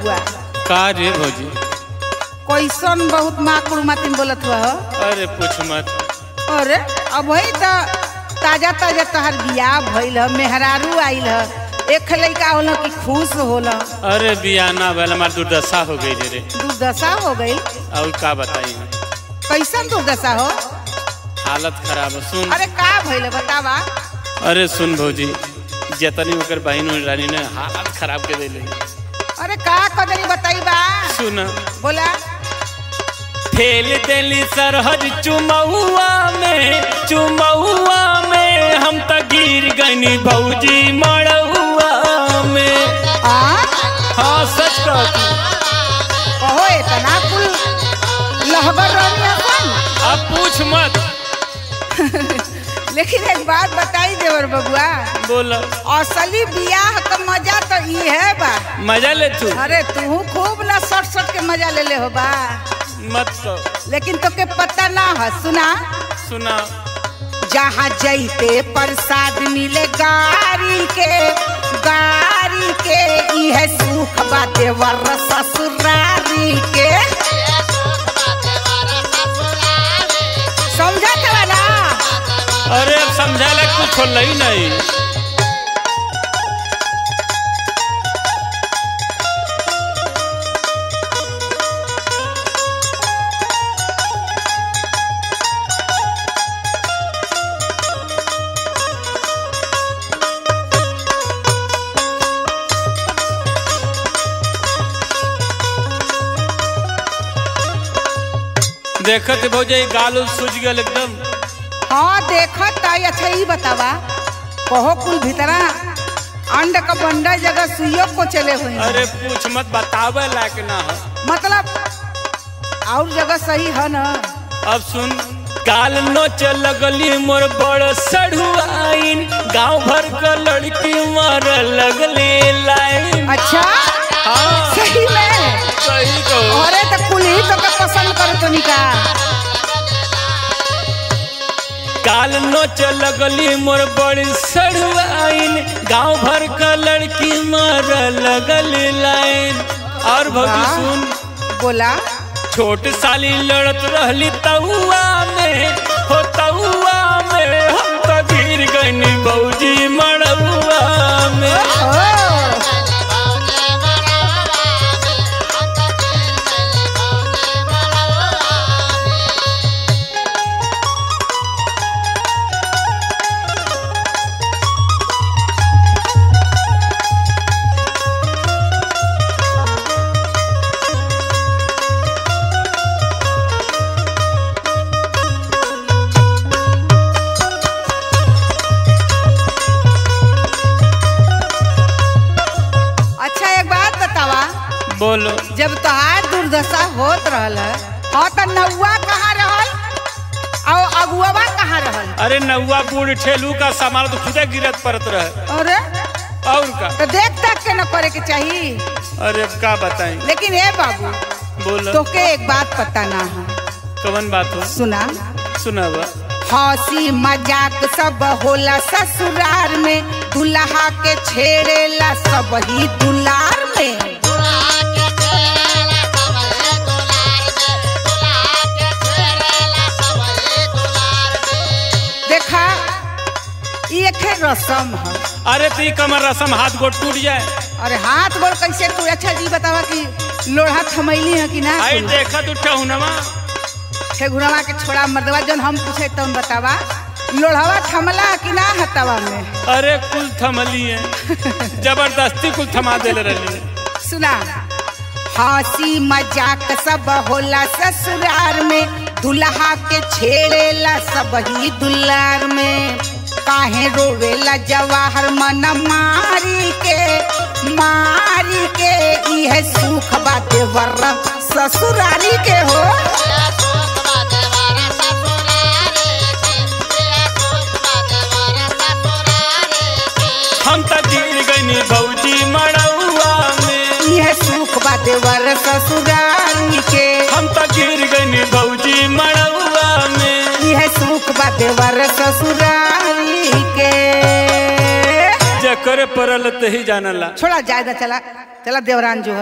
बबुआ का रे भौजी कैसन बहुत माकुड़ मातिन बोलत हुआ हो अरे पूछ मत अरे अब वही तो ताजा ताजा तोहर बियाह भइल ह मेहरारू आइल ह एक लइका होला कि खुश होला अरे बियाना भैल हमार दुर्दशा हो गई रे रे दुर्दशा हो गई और का बताई कैसन दुर्दशा हो हालत खराब है सुन अरे का भइल बतावा अरे सुन भौजी जतनी ओकर बहन रानी ने हालत खराब के देले अरे का कदरी बताई बा सुन बोला फेल देली सरहद चुमौआ में चुमौआ में हम त गिर गनी भौजी मड़ौआ में आ हाँ सच कहती कहो इतना कुल लहबर रहनी अपन अब पूछ मत लेकिन एक बात बताई देवर बबुआ बोल असली बियाह का मजा तो ई है बा मजा ले तू अरे तू खूब ना सट सट के मजा ले ले हो बा मत तो लेकिन तोके पता ना है सुना सुना जहाँ जैते प्रसाद मिले गारी के गारी के इहे सुख बा देवर ससुरारी के समझा था ना अरे अब समझाला कुछ होल ही नहीं देखत भौजी गाल उल सूझ गल एकदम हाँ देखत ताई अच्छा ही बतावा कहो कुल भीतरा अंड का बंडा जगह सुइयो को चले हुए हैं। अरे पूछ मत बतावे लायक ना है मतलब और जगह सही है ना अब सुन काल नोच लगली मोर बड़ सढ़ुआइन गांव भर का लड़की मार लगले लाइन अच्छा हाँ सही में सही कहो अरे तो कुल ही तो का पसंद करो तो निका काल नोच लगली मोर बड़ी सड़ुआइन गांव भर का लड़की मार लगल लाइन और भौजी वाह। सुन बोला छोट साली लड़त रहली तउआ में हो तउआ में हम तो गिर गनी भौजी मड़उआ में ओ अच्छा एक बात बतावा बोलो जब तोहार दुर्दशा होत रहल है, हाँ तो नौवा कहाँ रहल और अगुआ कहाँ रहल अरे नौआ बूढ़ ठेलू का सामान तो खुदे गिरत पड़त रहे अरे और का तो देख तक के न करे के चाहिए अरे अब का बताई लेकिन ए बाबू बोलो तोके एक बात पता ना है कवन बात हो सुना सुनावा हंसी मजाक सब होला ससुरार में दुल्हा के छेड़ेला सब ही दुलार में देखा ये एक रसम है अरे ती कमर रसम हाथ गोड़ टूट जाए अरे हाथ गोड़ कैसे तू अच्छा जी बतावा कि लोढ़ा थमैली है कि ना आई देखत उठा हुनवा ठेगुरवा के छोड़ा मर्दवा जन हम पूछे तुम बतावा लोढ़वा थमला कि ना हतवा में अरे कुल थमली है जबरदस्ती कुल थमा देले रहली है। सुना हंसी मजाक सब होला ससुरार में दुल्हा के छेड़ेला सब ही दुलार में काहे रोवेला जवाहर मन मारी के मारी के इहे सुख बाते वर ससुरारी के हो हम त गिर गनी भौजी मड़ौआ में इहे सुख बाते वर ससुरारी के हम त गिर गनी भौजी मड़ौआ में इहे सुख बाते वर ससुरारी के जकर परल तही जानला छोड़ा जायदा चला चला देवरान जो है